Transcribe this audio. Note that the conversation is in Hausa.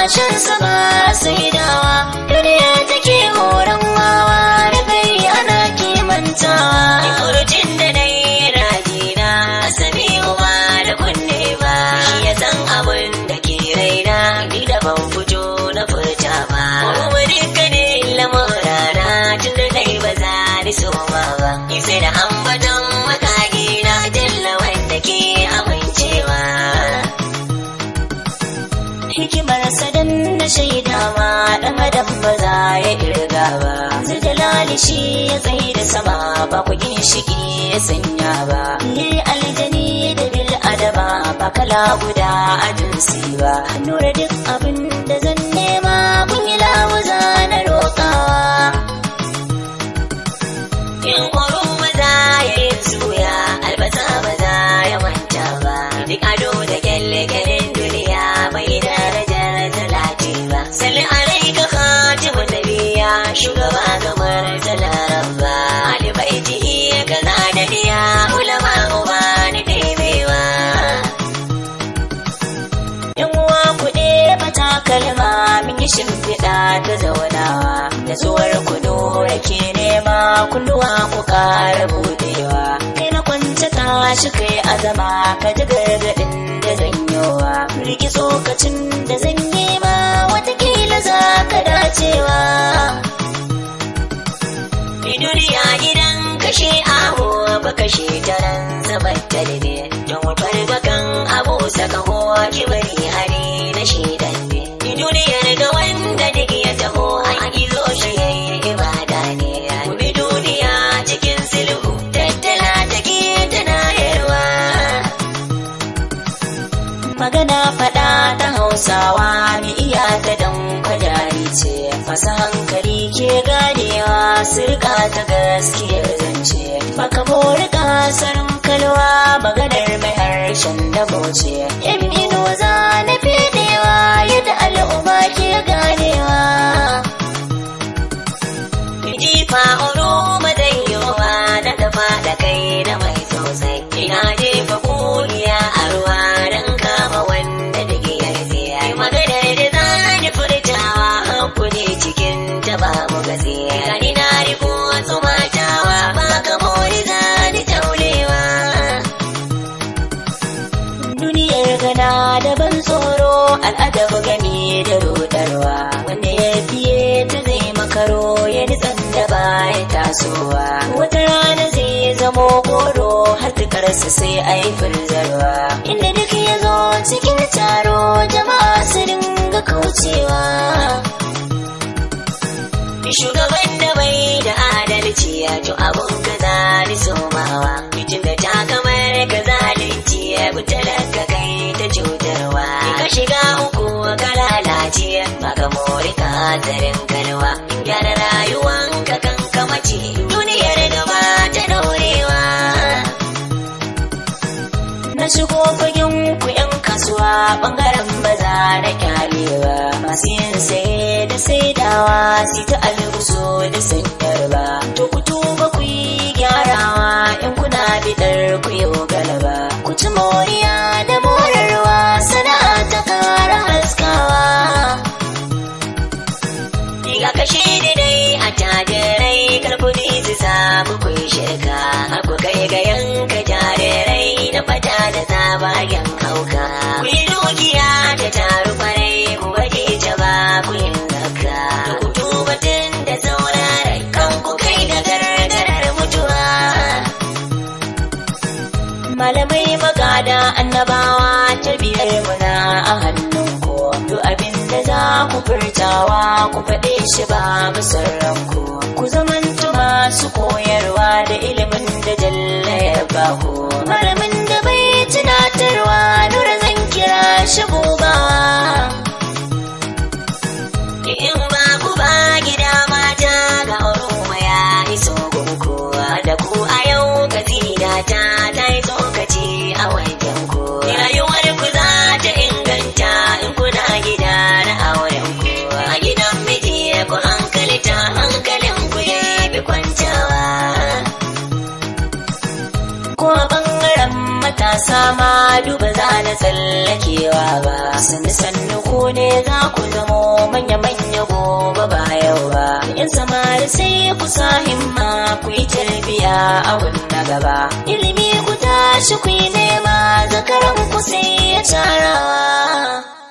shan sama sai dawa duniya take horon wawa da kai ana kimantawa furcin da na yi rajina sami uba da kunne ba shi ya san abin da ke raina ni da ban fito na furta ba kuma dukkanin lamurana tun da dai ba za ni soma ba sai da ambaton makagi na jalla wanda ke amincewa hikimar sadan na shaidawa dan adam ba za ya kirga ba zai jalali shi ya tsaye da sama ba ku ginshiki ya sanya ba ni aljani da bil adama ba kala guda a jinsi ba nura duk abin da zan nema kun yi lawuza na roƙawa in horo maza ya yi zuya albasa maza ya manta ba duk ado da kyalle-kyallen duniya bai darajar talati ba salli alaika khatimun nabiya shugaba gamar talaran ba alibaiti kaza da diya ulama uba ni ɗebewa in uwa kuɗe mata kalma min yi shimfiɗa ta zaunawa da tsuwar kudu rake nema kunduwa ku ƙara budewa kai na kwance tashi kai azama ka ji gargaɗin da zanyowa riki tsokacin da zan yi ma watakila za ka dacewa duniya gidan kashe aho ba kashe taron zabar talbe don wutar bakan abu saka kowa kibari hari na shaidan ne duniyar ga wanda duk ya taho a gizo shi yayi ibada ne bi duniya cikin sulhu tattala take tana yarwa magana faɗa ta hausawa mi iya ta dan kwajari ce masu hankali ke ganewa sirka ta gaskiyar zance baka bori kasarin kalwa maganar mai harshen dabo ce yan ino za na fedewa yadda al'umma ke ganewa jifa oro madayyowa na dafa da kai da mai sosai ina jefa kuriya a ruwa don kama wanda da ke yarfiya maganar da za ni furtawa hakuri cikin ta babu gaskiya gani na riko wasu matawa ba ka mori za ni taulewa duniyar gana da ban tsoro al'adabu gani da rudarwa wanda ya fiye ta zai makaro ya nitsan da baya tasowa wata rana zai zamo goro har tukarsa sai a yi firzarwa inda duk ya zo cikin taro jama'a su dinga kaucewa shugaban da bai da adalci ya to abun ka zali somawa mutum da ta kamar ka zalunci ya bi talaka kai ta cutarwa ka shiga uku ka lalace maka mori ka zarin kalwa gyara rayuwan ka kan kamace duniyar gaba ta daurewa na shigo fagen ku yan kasuwa bangaren maza na kyalewa masu yin saye da saidawa su ta albuso da sanyarwa to ku tuba ku yi gyarawa in kuna bidar ku yi galaba ku ci moriya da morarwa sana'a ta kara haskawa Diga kashe da dai a tajirai karkudi su samu kun shirka ku kai ga yanka jarirai na fata da tsabagen hauka ku yi dukiya ta taru kwarai ku baje ta ba ku yin zakka da ku tuba tun da saurarai kan ku kai da gargarar mutuwa malamai magada annabawa tarbiyar muna a hannunku duk abin da za ku furtawa ku faɗe shi ba musarranku ku zamantu masu koyarwa da ilimin da jalla ya baku malamin da bai tunatarwa nura zan kira shi bugawa in ba ku ba gida mata ga oroma ya iso gunku da ku a yau kasida ta ta yi tsokaci a wajen ku rayuwar ku za ta inganta in kuna gida na auren ku a gidan miji ku hankalta hankalin ku ya fi kwantawa ko a bangaren matasa ma duba za na tsallakewa ba sannu sannu ku ne za ku zamo manya manya gobe ba yau ba yan samari sai ku sa himma ku yi tarbiya a na gaba ilimi ku tashi ku yi nema zakaran ku sai ya tarawa